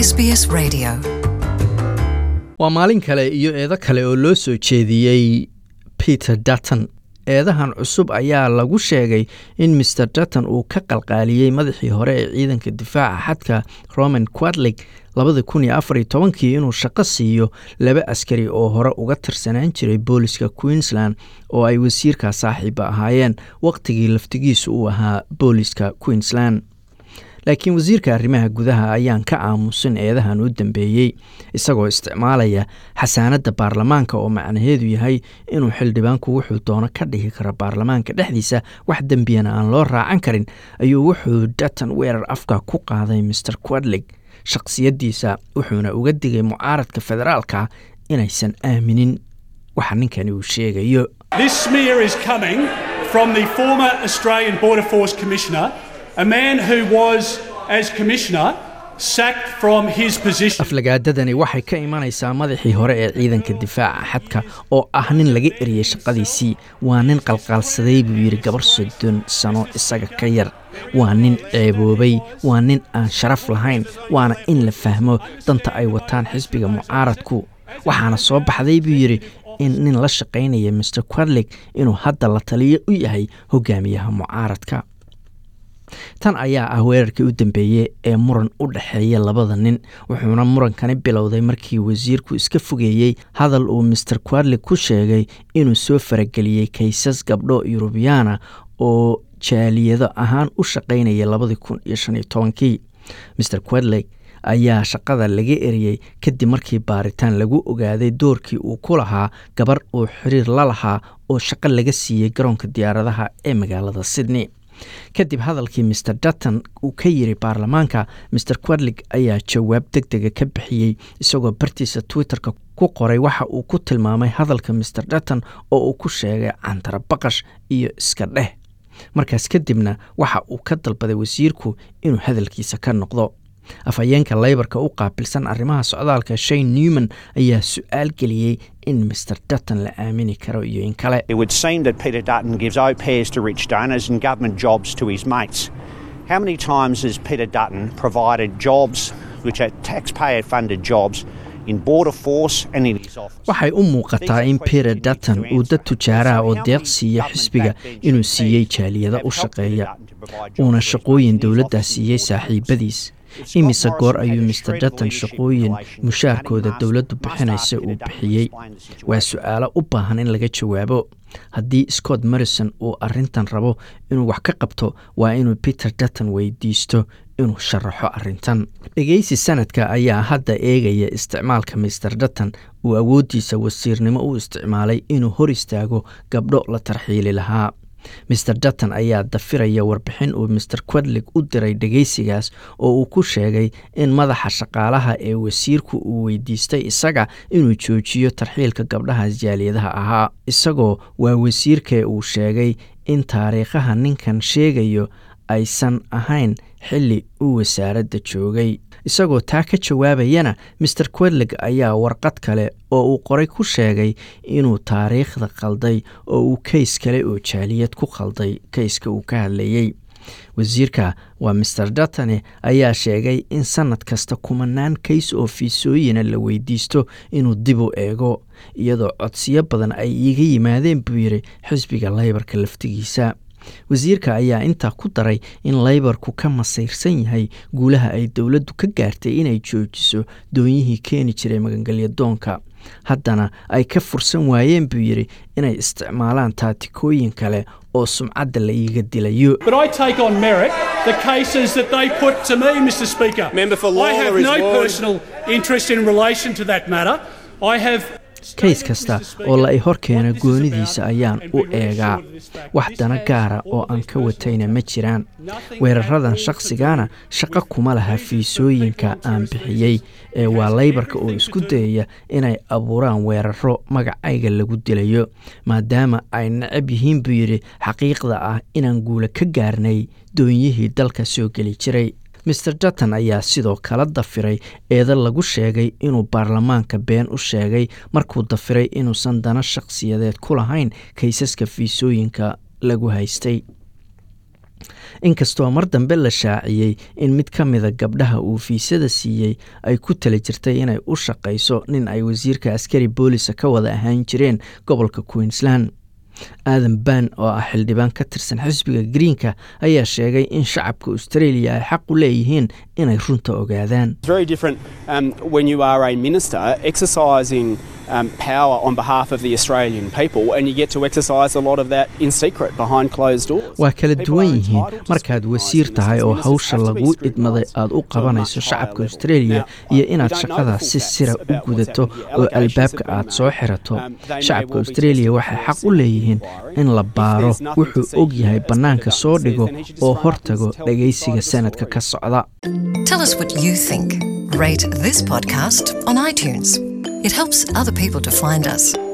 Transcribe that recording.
SBS Radio. waa maalin kale iyo eedo kale oo loo soo jeediyey peter dutton eedahan cusub ayaa lagu sheegay in maer dutton uu ka qalqaaliyey madaxii hore ee ciidanka difaaca xadka roman quadlig labada kun iyo afar iyo tobankii inuu shaqo siiyo laba askari oo hore uga tirsanaan jiray booliska queensland oo ay wasiirka saaxiiba ahaayeen wakhtigii laftigiisu uu ahaa booliska queensland laakiin wasiirka arrimaha gudaha ayaan ka aamusin eedahan u dambeeyey isagoo isticmaalaya xasaanadda baarlamaanka oo macnaheedu yahay inuu xildhibaanku wuxuu doono ka dhihi karo baarlamaanka dhexdiisa wax dembiyana aan loo raacan karin ayuu wuxuu dutton weerar afka ku qaaday maer quadlig shakhsiyaddiisa wuxuuna uga digay mucaaradka federaalka inaysan aaminin waxa ninkani uu sheegayo This smear is coming from the former Australian Border Force Commissioner, a man who was, as Commissioner, sacked from his position. aflagaadadani waxay ka imanaysaa madaxii hore ee ciidanka difaaca xadka oo ah nin laga eriyey shaqadiisii waa nin qalqaalsaday buu yidhi gabar soddon sano isaga ka yar waa nin ceeboobay waa nin aan sharaf lahayn waana in la fahmo danta ay wataan xisbiga mucaaradku waxaana soo baxday buu yidhi in nin la shaqaynaya maer quadlig inuu hadda la taliyo u yahay hogaamiyaha mucaaradka tan ayaa ah weerarkii u dambeeyey ee muran u dhexeeya labada nin wuxuuna murankani bilowday markii wasiirku iska fogeeyey hadal uu maer quadlig ku sheegay inuu soo farageliyey kaysas gabdho yurubiyaana oo jaaliyado ahaan u shaqaynaya labadii kun iyo shan iyo tobankii maer quadlig ayaa shaqada laga eriyey kadib markii baaritaan lagu ogaaday doorkii uu ku lahaa gabar uu xiriir la lahaa oo shaqo laga siiyey garoonka diyaaradaha ee magaalada sydney kadib hadalkii maer dutton uu ka yiri baarlamaanka maer quadlig ayaa jawaab deg dega ka bixiyey isagoo bartiisa twitterka ku qoray waxa uu ku tilmaamay hadalka maer dutton oo uu ku sheegay cantara baqash iyo iska dheh markaas kadibna waxa uu ka dalbaday wasiirku inuu hadalkiisa ka noqdo afhayeenka leybarka u qaabilsan arrimaha socdaalka shane newman ayaa su-aal geliyey in maer dutton la aamini karo iyo in kale It would seem that Peter Dutton gives au pairs to rich donors and government jobs to his mates. How many times has Peter Dutton provided jobs, which are taxpayer funded jobs, in Border Force and in his office? waxay u muuqataa in peter dutton uu dad tujaaraha oo deeq siiya xisbiga inuu siiyey jaaliyada u shaqeeya uuna shaqooyin dowladda siiyey saaxiibadiis imise goor ayuu maer dutton shaqooyin mushaarkooda dowladdu bixinaysa uu bixiyey waa su-aalo u baahan in laga jawaabo haddii scott morrison uu arintan rabo inuu wax ka qabto waa inuu peter dutton weydiisto inuu sharaxo arintan dhegeysi sanadka ayaa hadda eegaya isticmaalka maer dutton uu awooddiisa wasiirnimo u isticmaalay inuu hor istaago gabdho la tarxiili lahaa maer dutton ayaa dafiraya warbixin uu maer quadlig u diray dhegeysigaas oo uu ku sheegay in madaxa shaqaalaha ee wasiirku uu weydiistay isaga inuu joojiyo tarxiilka gabdhahaas jaaliyadaha ahaa isagoo waa wasiirkee uu sheegay in taariikhaha ninkan sheegayo aysan ahayn xilli uu wasaaradda joogay isagoo taa ka jawaabayana maer quadlig ayaa warqad kale oo uu qoray ku sheegay inuu taariikhda qalday oo uu keys kale oo jaaliyad ku qalday keyska uu ka hadlayey wasiirka waa maer duttone ayaa sheegay in sanad kasta kumanaan kays oo fiisooyina la weydiisto inuu dib u eego iyadoo codsiyo badan ay iiga yimaadeen buu yidhi xisbiga leybarka laftigiisa wasiirka ayaa intaa ku daray in leybarku ka masayrsan yahay guulaha ay dowladdu ka gaartay inay joojiso doonyihii keeni jiray magangelyadoonka haddana ay ka fursan waayeen buu yidhi inay isticmaalaan taatikooyin kale oo sumcadda la iiga dilayo But I take on merit the cases that they put to me, Mr Speaker. Member for I Lawler have is no warned. personal interest in relation to that matter. I have kays kasta oo la i hor keena goonidiisa ayaan u eegaa wax dana gaara oo aan ka watayna ma jiraan weeraradan shakhsigana shaqo kuma laha fiisooyinka aan bixiyey ee waa leybarka oo isku dayaya inay abuuraan weeraro magacayga lagu dilayo maadaama ay necab yihiin buu yidhi xaqiiqda ah inaan guula ka gaarnay doonyihii dalka soo geli jiray maer dutton ayaa sidoo kale dafiray eeda lagu sheegay inuu baarlamaanka been u sheegay markuu dafiray inuusan dana shakhsiyadeed ku lahayn kaysaska fiisooyinka lagu haystay inkastoo mar dambe la shaaciyey in mid ka mida gabdhaha uu fiisada siiyey ay ku tala jirtay inay u shaqayso nin ay wasiirka askari boolisa ka wada ahaan jireen gobolka queensland aadan ban oo ah xildhibaan ka tirsan xisbiga greenka ayaa sheegay in shacabka australia ay xaq u leeyihiin inay runta ogaadaan Um, power on behalf of the Australian people, and you get to exercise a lot of that in secret behind closed doors. waa kala duwan yihiin markaad wasiir tahay oo hawsha lagu idmaday aad u qabanayso shacabka australia iyo inaad shaqadaas si sira u gudato oo albaabka aad soo xirato shacabka australia waxay xaq u leeyihiin in la baaro wuxuu og yahay bannaanka soo dhigo oo hortago dhagaysiga sanadka ka socda Tell us what you think. Rate this podcast on iTunes. It helps other people to find us.